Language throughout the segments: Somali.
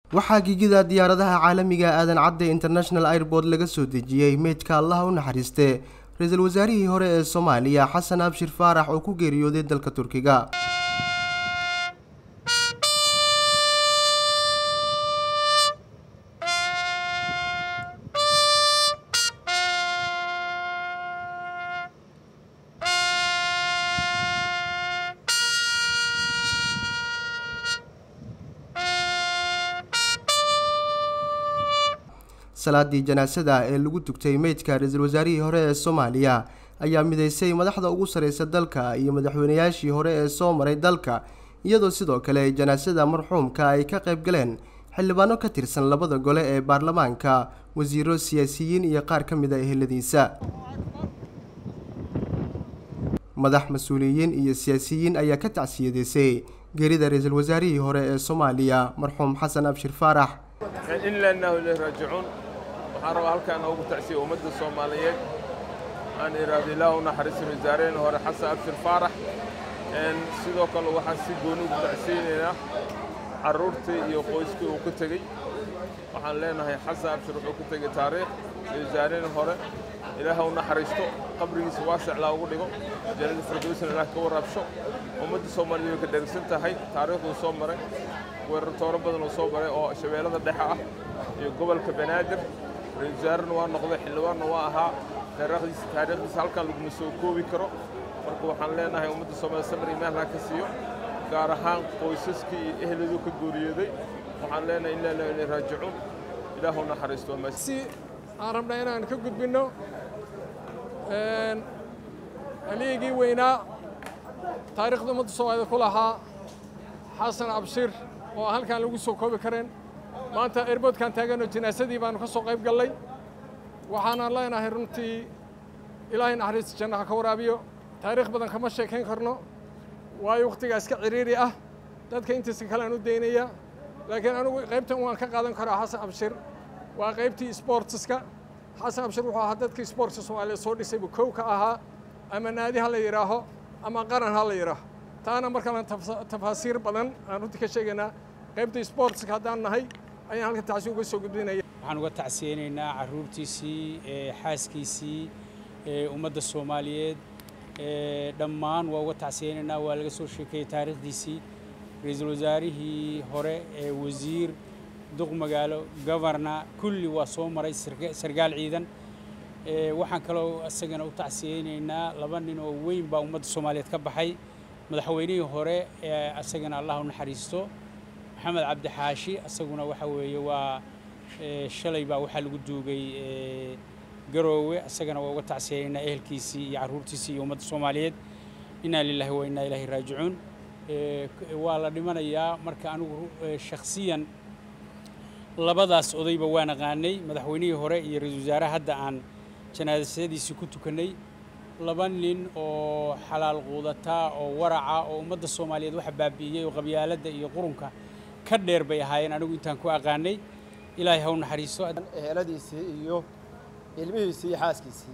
waxaa gigida diyaaradaha caalamiga aadan cadde international airport laga soo dejiyey meydka allaha u naxariiste ra-iisul wasaarihii hore ee soomaaliya xasan abshir faarax oo ku geeriyooday dalka turkiga salaadii janaasada ee lagu tugtay meydka ra-iisul wasaarihii hore ee soomaaliya ayaa mideysay madaxda ugu sareysa dalka iyo madaxweynayaashii hore ee soo maray dalka iyadoo sidoo kale janaasada marxuumka ay ka qayb galeen xildhibaano ka tirsan labada gole ee baarlamaanka wasiiro siyaasiyiin iyo qaar ka mid a eheladiisa madax mas-uuliyiin iyo siyaasiyiin ayaa ka tacsiyadeysay geerida ra-iisul wasaarihii hore ee soomaaliya marxuum xasan abshir faarax inlanahu ileyh raajicuun waxaan rabaa halkaan ugu tacsiya ummadda soomaaliyeed aan iraahdo ilaah u naxariisin wasaaraheen hore xasan abshir faarax sidoo kale waxaan si gooni ugu tacsiyeynaynaa carruurtii iyo qoyskii uu ka tegey waxaan leenahay xasan abshir wuxuu ka tegey taariikh iyo wasaaraheen hore ilaah u naxariisto qabrigiisa waasiclaa ugu dhigo jannada firdowsna ilaah ka waraabsho ummadda soomaaliyeed way ka dhergsan tahay taariikhduu soo maray weerar tooro badan oo soo maray oo shabeellada dhexe ah iyo gobolka banaadir ra-isul wasaarena waa noqday xildhibaanna waa ahaa taariikhdiisa taariikhdiisa halkan laguma soo koobi karo marka waxaan leenahay ummadda soomaaliya samir iyo meelha ka siiyo gaar ahaan qoysaskii iyo ehladuu ka gooriyooday waxaan leenahay in laa ilay raajicuun ilaahu naxariisto si aan rabnaa inaan ka gudbinno haligii weynaa taariikhda ummadda soomaaliyed ku lahaa xasan abshir oo aan halkaan lagu soo koobi kareen maanta airboodkaan taaganoo jinaasadii baanu ka soo qayb gallay waxaanaan leenahay runtii ilaahay naxariista jannaha ka waraabiyo taariikh badan kama sheekayn karno waayo wakhtigaa iska ciriiri ah dadka intiisa kale aan u daynaya laakiin anigu qaybtan waan ka qaadan karaa xasan abshir waa qaybtii sboortiska xasan abshir wuxuu ahaa dadkii sboortska soomaaliyeed soo dhisay buu kow ka ahaa ama naadi ha la yidhaaho ama qaran ha la yidhaaho taana markalan tafaasiir badan aan runtii ka sheegaynaa qaybta sportska haddaan nahay ayaan halka tacsi uga soo gudbinaya waxaan uga tacsiyeynaynaa carruurtiisii xaaskiisii ummadda soomaaliyeed dhammaan waa uga tacsiyeynaynaa waa laga soo sheekeeyey taariikhdiisii ra-iisul wasaarihii hore ee wasiir duq magaalo governa kulli waa soo maray sargaal ciidan waxaan kaloo isagana u tacsiyeynaynaa laba nin oo weyn baa ummadda soomaaliyeed ka baxay madaxweynihii hore ee asagana allah u naxariisto maxamed cabdi xaashi asaguna waxa weeye waa shalay baa waxaa lagu duugay garoowe asagana waa uga tacsiyeynaa ehelkiisii iyo carruurtiisii iyo ummadda soomaaliyeed inaa lilaahi wa innaa ilaahi raajicuun waa la dhimanayaa marka anigu shakhsiyan labadaas odayba waan aqaanay madaxweynihii hore iyo ra-iisul wasaaraha hadda aan janaasadiisii ku tukannay laba nin oo xalaal quudataa oo waraca oo ummadda soomaaliyeed waxa baabi'iyey oo qabyaaladda iyo qurunka ka dheer bay ahaayeen anigu intaan ku aqaanay ilaahay ha u naxariisto eheladiisii iyo ilmihiisii iyo xaaskiisii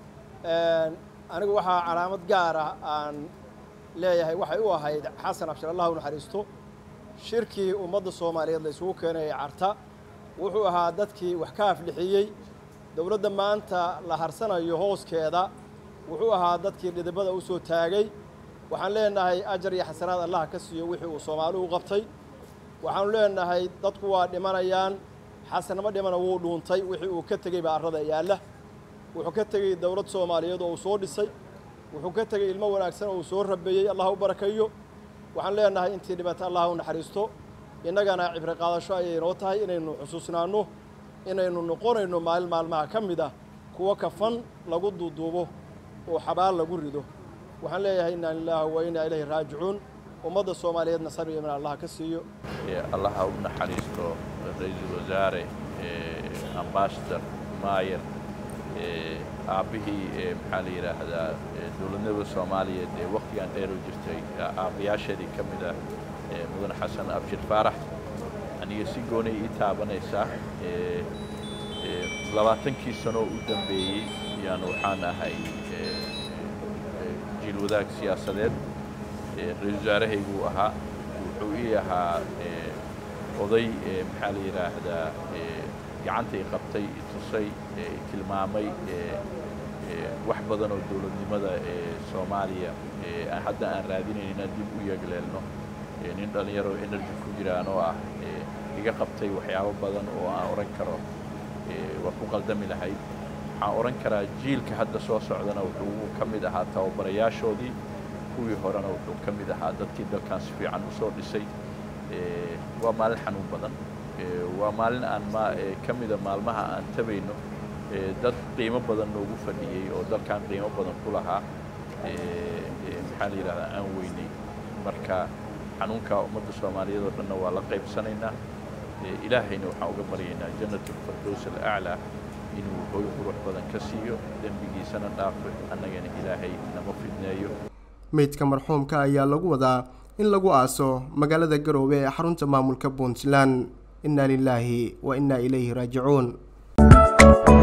anigu waxaa calaamad gaar ah aan leeyahay waxay u ahayd xasan abshir allah u naxariisto shirkii ummadda soomaaliyeed la isugu keenayay carta wuxuu ahaa dadkii wax ka aflixiyey dowladda maanta la harsanayo hooskeeda wuxuu ahaa dadkii dhidibada u soo taagay waxaan leenahay ajar iyo xasanaad allah ka siiyo wixii uu soomaali u qabtay waxaanu leenahay dadku waa dhimanayaan xasanama dhimana wuu dhuuntay wixii uu ka tegey baa arrada yaalla wuxuu ka tegey dowlad soomaaliyeed oo uu soo dhisay wuxuu ka tegey ilmo wanaagsan oo uu soo rabeeyey allah u barakayo waxaan leenahay intii dhibata allah u naxariisto innagana cibri qaadasho ayay inoo tahay inaynu xusuusnaanno inaynu noqonayno maalin maalmaha ka mid ah kuwo kafan lagu duuduubo oo xabaal lagu rido waxaan leeyahay inaa lilaahi wa inaa ilayhi raajicuun ummadda soomaaliyeedna sabir iman allah ka siiyo allaha u naxariisto ra-iisul wasaare ambasador maayer aabbihii maxaa la yidhaahdaa dowladnimada soomaaliyeed ee wakhtigan dheer u jirtay aabbayaasheedii ka mid ah mudane xasan abshir faarax aniga si goonay ii taabanaysaa labaatankii sano u dambeeyey yaan waxaan ahay jiil wadaag siyaasadeed ra-isul wasaarahayguu ahaa wuxuu ii ahaa oday maxaa la yidhaahdaa gacantay qabtay tusay tilmaamay wax badan oo dowladnimada soomaaliya hadda aan raadinayn inaan dib u yeegleelno nin dhallinyaro energy ku jiraan oo ah iga qabtay waxyaabo badan oo aan odhan karo waa ku qaldami lahayd waxaan odhan karaa jiilka hadda soo socdana wuxuu ka mid ahaa tababarayaashoodii kuwii horena wuxuu ka mid ahaa dadkii dalkan si fiican u soo dhisay waa maalin xanuun badan waa maalin aan ma ka mida maalmaha aan tabayno dad qiimo badan noogu fadhiyey oo dalkan qiimo badan ku lahaa maxaa la yidhahdaa aan weynay marka xanuunka ummadda soomaaliyeed oo dhanna waa la qaybsanaynaa ilaahayna waxaan uga baryaynaa jannat alfirdows alaclaa inuu hooy qurux badan ka siiyo dembigiisana dhaafo annagana ilaahay nama fidneeyo meydka marxuumka ayaa lagu wadaa in lagu aaso magaalada garoowe ee xarunta maamulka puntland inna lilaahi wa innaa ilayhi raajicuun